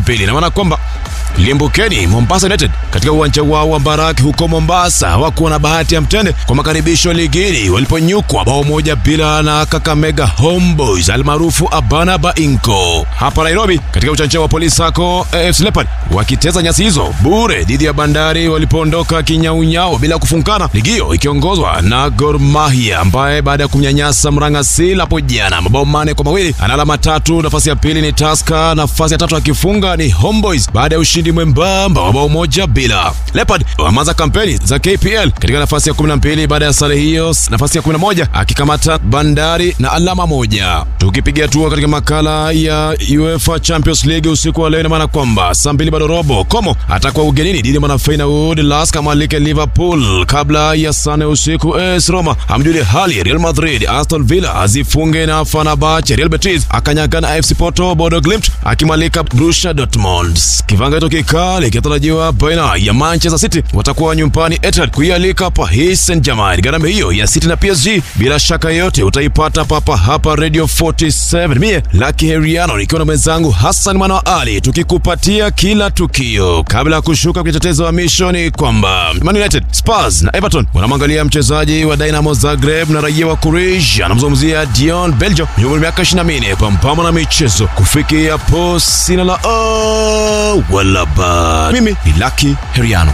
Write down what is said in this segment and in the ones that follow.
12 na maana kwamba limbukeni Mombasa United katika uwanja wao wa Mbaraki huko Mombasa hawakuwa na bahati ya mtende kwa makaribisho ligini waliponyukwa bao moja bila na Kakamega Homeboys almaarufu Abana Bainko. Hapa Nairobi katika uwanja wa Police Sacco AFC Leopards wakiteza nyasi hizo bure dhidi ya Bandari walipoondoka kinyaunyao bila kufungana, ligi hiyo ikiongozwa na Gor Mahia ambaye baada ya kumnyanyasa Mrangasil hapo jana mabao mane kwa mawili ana alama tatu. Nafasi ya pili ni Tusker, nafasi ya tatu akifunga ni Homeboys baada ya ushindi mwembamba wa bao moja bila. Leopard wameanza kampeni za KPL katika nafasi ya 12 baada ya sare hiyo, nafasi ya 11 akikamata Bandari na alama moja. Tukipiga hatua katika makala ya UEFA Champions League usiku wa leo, ina maana kwamba saa mbili bado robo Como atakuwa ugenini dhidi ya Mwanafeyenoord Lask amalike Liverpool kabla ya sane usiku. AS Roma amjulie hali Real Madrid, Aston Villa azifunge na Fenerbahce, Real Betis akanyagana AFC Porto, Bodo Glimt akimwalika Borussia Dortmund. Kivangato kikali kinatarajiwa baina ya Manchester City watakuwa nyumbani Etihad kuialika Paris Saint-Germain. Gharama hiyo ya City na PSG bila shaka yote utaipata papa hapa Radio 47. Mie Lucky Heriano nikiwa na mwenzangu Hassan Mwana wa Ali tukikupatia kila tukio. Kabla ya kushuka kwenye tetezo wa misho ni kwamba Man United, Spurs na Everton wanamwangalia mchezaji wa Dynamo Zagreb na raia wa Croatia anamzungumzia Dion Beljo mwenye umri miaka 24 pambana na michezo kufikia hapo sina la oh, wala ba. Mimi ni Lucky Heriano.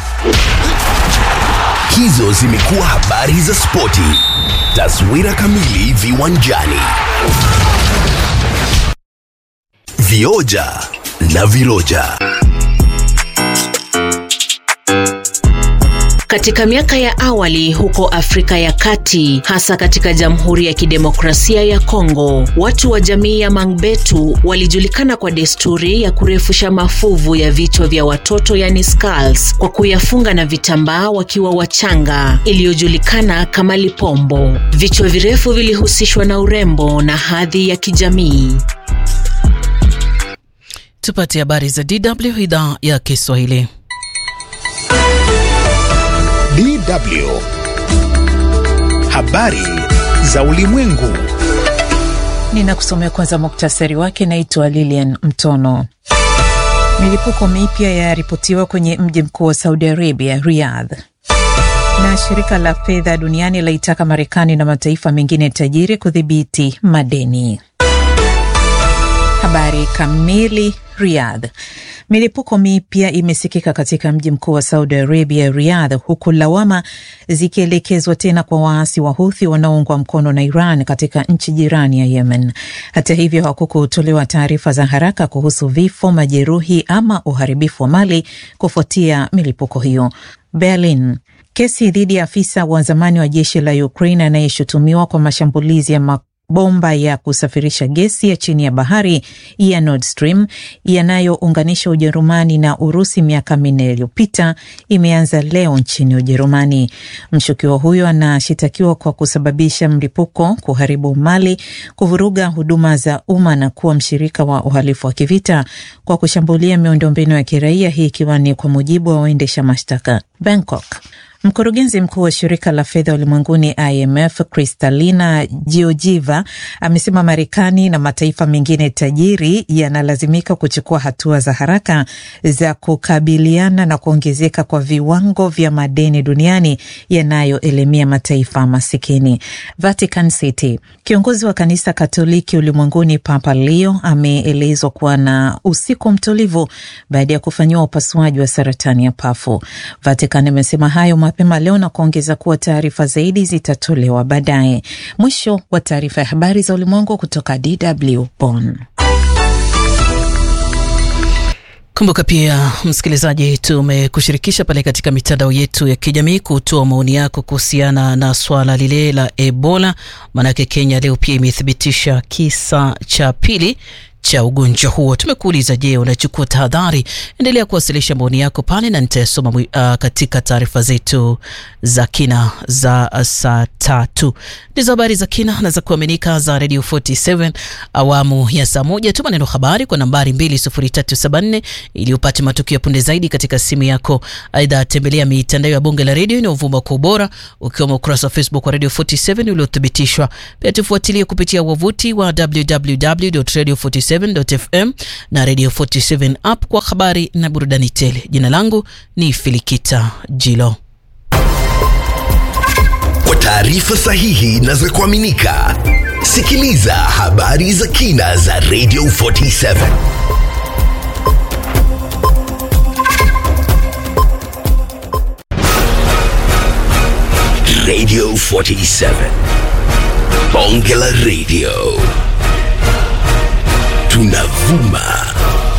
Hizo zimekuwa habari za spoti. Taswira kamili viwanjani. Vioja na viroja. Katika miaka ya awali huko Afrika ya Kati, hasa katika Jamhuri ya Kidemokrasia ya Kongo, watu wa jamii ya Mangbetu walijulikana kwa desturi ya kurefusha mafuvu ya vichwa vya watoto yani skulls, kwa kuyafunga na vitambaa wakiwa wachanga, iliyojulikana kama lipombo. Vichwa virefu vilihusishwa na urembo na hadhi ya kijamii. Tupate habari za DW idhaa ya Kiswahili. DW. Habari za ulimwengu. Ninakusomea kwanza muktasari wake. Naitwa Lilian Mtono. Milipuko mipya yaripotiwa kwenye mji mkuu wa Saudi Arabia, Riyadh. Na shirika la fedha duniani laitaka Marekani na mataifa mengine tajiri kudhibiti madeni. Habari kamili. Riyadh. Milipuko mipya imesikika katika mji mkuu wa Saudi Arabia, Riyadh, huku lawama zikielekezwa tena kwa waasi wa Houthi wanaoungwa mkono na Iran katika nchi jirani ya Yemen. Hata hivyo, hakukutolewa taarifa za haraka kuhusu vifo, majeruhi ama uharibifu wa mali kufuatia milipuko hiyo. Berlin. Kesi dhidi ya afisa wa zamani wa jeshi la Ukraine anayeshutumiwa kwa mashambulizi ya bomba ya kusafirisha gesi ya chini ya bahari ya Nord Stream yanayounganisha Ujerumani na Urusi miaka minne iliyopita imeanza leo nchini Ujerumani. Mshukiwa huyo anashitakiwa kwa kusababisha mlipuko, kuharibu mali, kuvuruga huduma za umma na kuwa mshirika wa uhalifu wa kivita kwa kushambulia miundombinu ya kiraia, hii ikiwa ni kwa mujibu wa waendesha mashtaka. Bangkok. Mkurugenzi mkuu wa shirika la fedha ulimwenguni IMF Kristalina Georgieva amesema Marekani na mataifa mengine tajiri yanalazimika kuchukua hatua za haraka za kukabiliana na kuongezeka kwa viwango vya madeni duniani yanayoelemea mataifa masikini. Vatican City. Kiongozi wa kanisa Katoliki ulimwenguni Papa Leo ameelezwa kuwa na usiku mtulivu baada ya kufanyiwa upasuaji wa saratani ya pafu. Vatican imesema hayo mapema leo na kuongeza kuwa taarifa zaidi zitatolewa baadaye. Mwisho wa taarifa ya habari za ulimwengu kutoka DW Bonn. Kumbuka pia msikilizaji, tumekushirikisha pale katika mitandao yetu ya kijamii kutoa maoni yako kuhusiana na swala lile la Ebola. Maanake Kenya leo pia imethibitisha kisa cha pili cha ugonjwa huo. Tumekuuliza, je, unachukua tahadhari? Endelea kuwasilisha maoni yako pale na nitayasoma uh, katika taarifa zetu za kina za uh, saa tatu. Ndizo habari za kina na za kuaminika za Radio 47 awamu ya saa moja. Tuma neno habari kwa nambari 20374 ili upate matukio ya punde zaidi katika simu yako. Aidha, tembelea mitandao ya Bunge la Redio inayovuma kwa ubora ukiwemo ukurasa wa Facebook wa Radio 47 uliothibitishwa. Pia tufuatilie kupitia wavuti wa www.radio47 radio47.fm na Radio 47 app kwa habari na burudani tele. Jina langu ni Filikita Jilo. Kwa taarifa sahihi na za kuaminika, sikiliza habari za kina za Radio 47. Radio 47. Bonge la Radio. Tunavuma